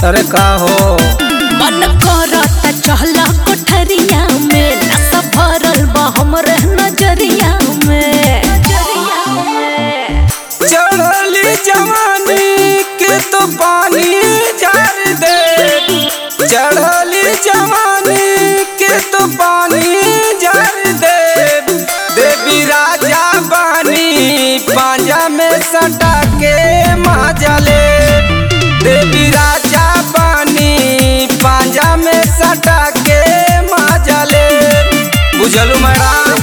अरे का हो मन करता चहला कोठरिया में नशा भरल बा हमरे नजरिया में नजरिया में चढ़ली जवानी के तो पानी झार दे चढ़ली जवानी के तो पानी झार दे देवी राजा बानी पांजा में सटा के मजा ले देवी राजा बानी पांजा में सटा के मजा ले बुझलू मैडम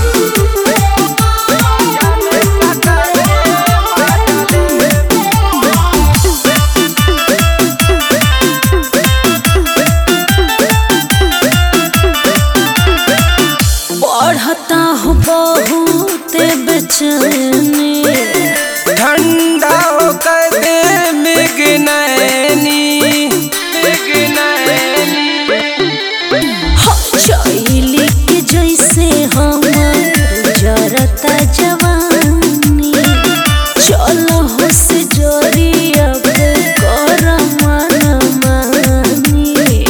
बढ़ता हो बहुत बेचैनी ठंडा होकर दे मिगनैनी मिगनैनी हो चैली के जैसे हमर जरता जवानी चलो हो से जोरी अब कर मन मानी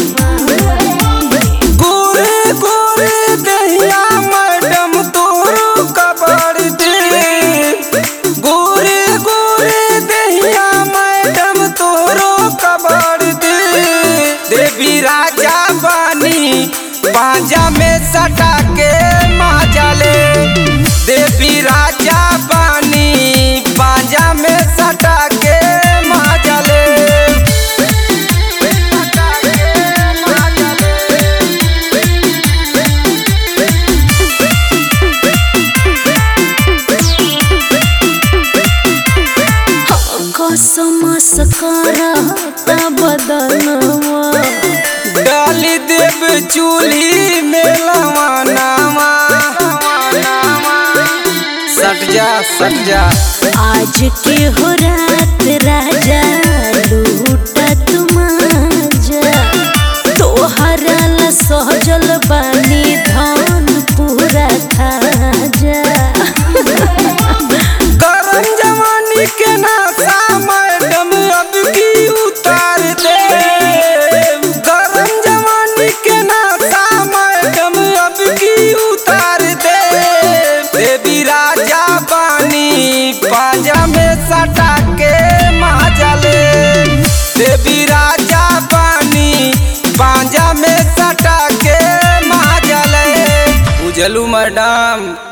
गोरे गोरे दहिया मैडम तोरो कबर दे गोरे गोरे दहिया मैडम तोरो कबर दे देवी राजा बानी पांजा में सटा के माजा ले देवी राजा बानी पांजा में सटा के माजा ले सटा के माजा ले कसमस करता बदनवा डाली देव चूल्ही में लवानावा सट जा सट जा आज के हो रात राजा लूटा तुमाजा तोहरा ला सहजल बानी धन पूरा खाजा गरम जवानी के नासा मैडम अब की उतार दे गरम जवानी के नासा मैडम अब की उतार दे देवी राजा बानी पांजा में सटा के माजा ले देवी राजा बानी पांजा में सटा के माजा ले उजलू मैडम